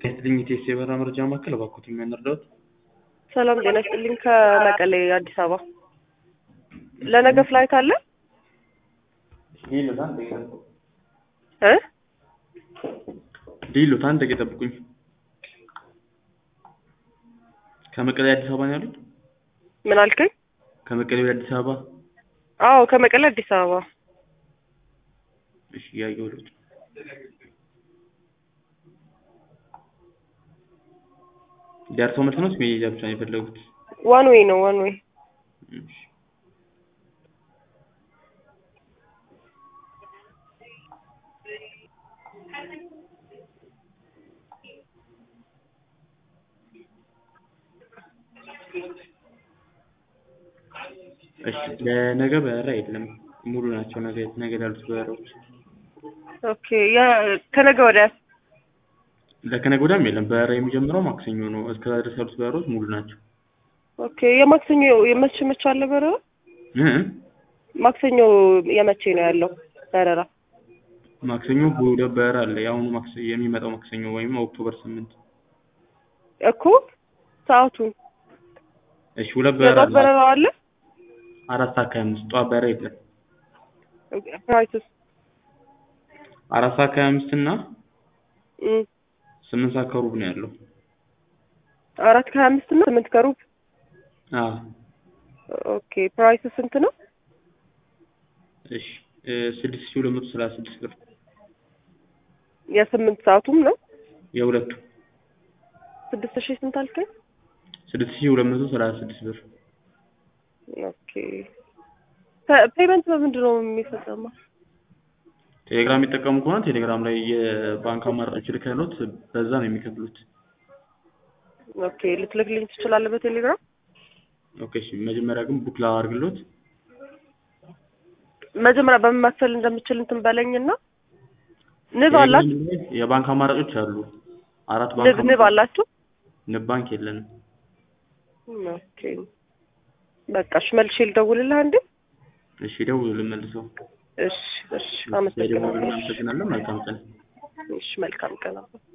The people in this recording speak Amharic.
ይስጥልኝ የቴስ የበረራ መረጃ ማዕከል እባክዎት የሚያንርዳዎት? ሰላም ጤና ይስጥልኝ ከመቀሌ አዲስ አበባ ለነገ ፍላይት አለ እ ዲሉት አንድ ደቂቃ ይጠብቁኝ። ከመቀሌ አዲስ አበባ ነው ያሉት? ምን አልከኝ? ከመቀሌ ወደ አዲስ አበባ? አዎ ከመቀሌ አዲስ አበባ እሺ እያየሁልዎት። ደርሶ መልስ ነው ወይስ መሄጃ ብቻ ነው የፈለጉት? ዋን ዌይ ነው ዋን ዌይ እሺ እሺ ለነገ በረራ የለም ሙሉ ናቸው። ነገ ነገ ላሉት በረራዎች ኦኬ ያ ከነገ ወዲያ ለከነገ ወዲያም የለም። በረራ የሚጀምረው ማክሰኞ ነው። እስከዛ ድረስ ያሉት በረራዎች ሙሉ ናቸው። ኦኬ የማክሰኞ የመቼ መቼ አለ በረራ? እ ማክሰኞ የመቼ ነው ያለው በረራ? ማክሰኞ ሁለት በረራ አለ። የአሁኑ ማክሰኞ የሚመጣው ማክሰኞ ወይም ኦክቶበር ስምንት እኮ ሰዓቱን እሺ ሁለት በረራ የጧት አለ። በረራ አለ? አራት ሰዓት ከሀያ አምስት ጠዋት በረራ የለም። ፕራይስስ? አራት ሰዓት ከሀያ አምስት እና እም ስምንት ሰዓት ከሩብ ነው ያለው። አራት ከሀያ አምስት እና ስምንት ከሩብ አዎ ኦኬ ፕራይስ ስንት ነው? እሺ እ ስድስት ሺህ ሁለት መቶ ሰላሳ ስድስት ብር የስምንት ሰዓቱም ነው የሁለቱ ስድስት ሺህ ስንት አልከኝ? ስድስት ሺህ ሁለት መቶ ሰላሳ ስድስት ብር ኦኬ ፔ- ፔመንት በምንድን ነው የሚፈጸመው? ቴሌግራም የሚጠቀሙ ከሆነ ቴሌግራም ላይ የባንክ አማራጮች ልከውት በዛ ነው የሚከፍሉት። ኦኬ ልትልክልኝ ትችላለህ በቴሌግራም? ኦኬ እሺ መጀመሪያ ግን ቡክ ላድርግሎት። መጀመሪያ በምን መክፈል እንደምችል እንትን በለኝና ንብ አላት ቴሌግራም ላይ የባንክ አማራጮች አሉ። አራት ንብ ባንክ ንብ አላችሁ? ንብ ባንክ የለንም። ኦኬ በቃ እሺ መልሼ ልደውልልህ አንዴ። እሺ ደውሉልን መልሰው። እሺ እሺ ደውሉልን። አመሰግናለሁ። እናመሰግናለን። መልካም ቀን። እሺ መልካም ቀን።